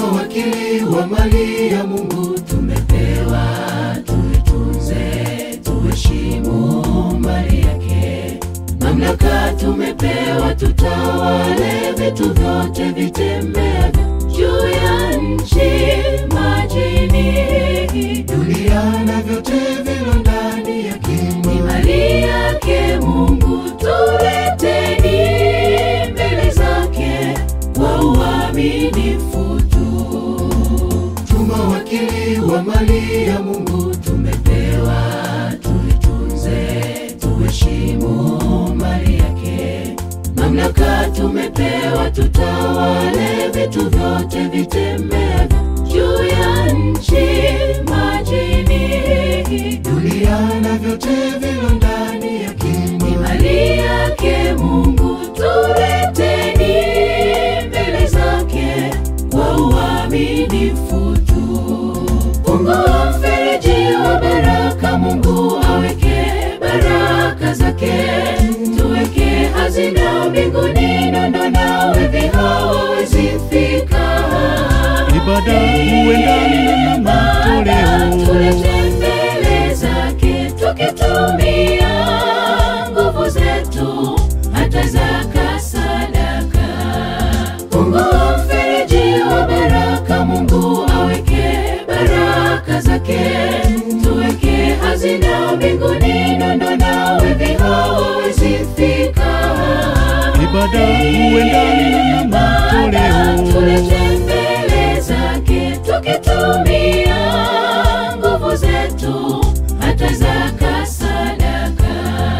Mawakili wa mali ya Mungu tumepewa, tuitunze, tuheshimu mali yake. Mamlaka tumepewa, tutawale vitu vyote vitembeavyo juu ya nchi, majini, dunia na vyote vilo ndani yake. Ni mali yake Mungu, tuleteni mbele zake kwa uaminifu tu. Tumawakili wa mali ya Mungu tumepewa, tuitunze, tuheshimu mali yake. Mamlaka tumepewa, tutawale vitu vyote vitembeavyo juu ya nchi, majini, dunia na vyote vilo ndani yake. Ni mali yake Mungu, tuleteni mbele zake kwa uaminifu tu. Fungua mfereji wa baraka, Mungu aweke baraka zake, tuweke hazina mbinguni, nondo na wevi hawawezi fika. Ibada huendana na matoleo. Tulete mbele zake tukitumia nguvu zetu, hata zaka sadaka. Fungua mfereji wa baraka, Mungu aweke baraka zake, tuweke hazina mbinguni, nondo na wevi hawawezi fika. Ibada huendana na matoleo. Tulete mbele zake tukitumia nguvu zetu, hata zaka sadaka.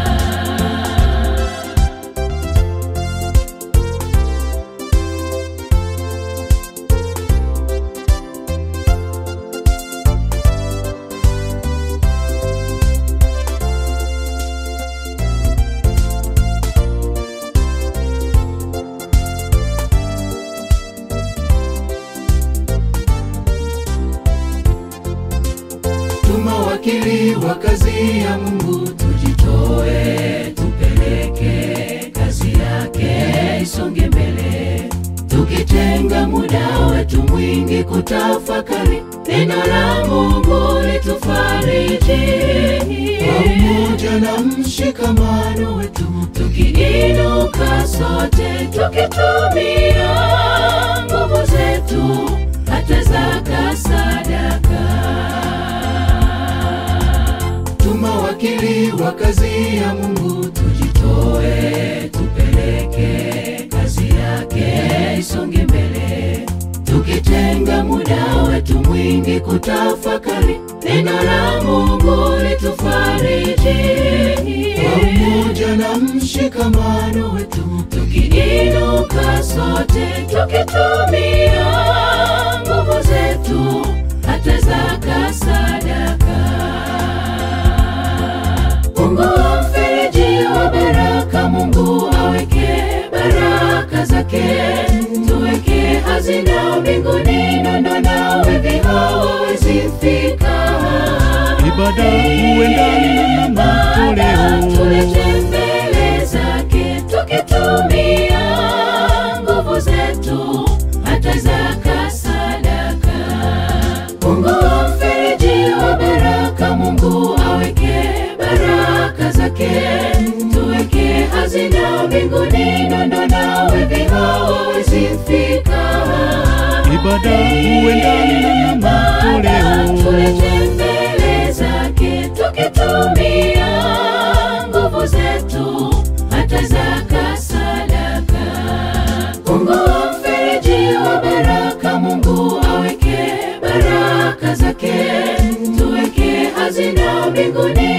Tumawakili wa kazi ya Mungu, tujitoe, tupeleke kazi yake isonge mbele, tukitenga muda wetu mwingi kutafakari neno la Mungu litufariji kwa umoja na mshikamano wetu, tukiinuka sote, tukitumia nguvu zetu, hata zaka sadaka tumawakili wa kazi ya Mungu, tujitoe, tupeleke kazi yake isonge mbele, tukitenga muda wetu mwingi kutafakari neno la Mungu litufariji kwa umoja na mshikamano wetu, tukiinuka sote, tukitumia nguvu zetu, hata zaka sadaka. Fungua mfereji wa baraka, Mungu aweke baraka zake, tuweke hazina mbinguni, nondo na wevi hawawezi fika. Ibada huendana na matoleo. Tulete mbele zake tukitumia nguvu zetu, hata zaka sadaka. Fungua mfereji wa baraka, Mungu aweke baraka zake, tuweke hazina mbinguni, nondo na wevi hawawezi fika. Ibada huendana na matoleo. Tulete mbele zake tukitumia nguvu zetu, hata zaka sadaka. Fungua mfereji wa baraka, Mungu aweke baraka zake, tuweke hazina mbinguni,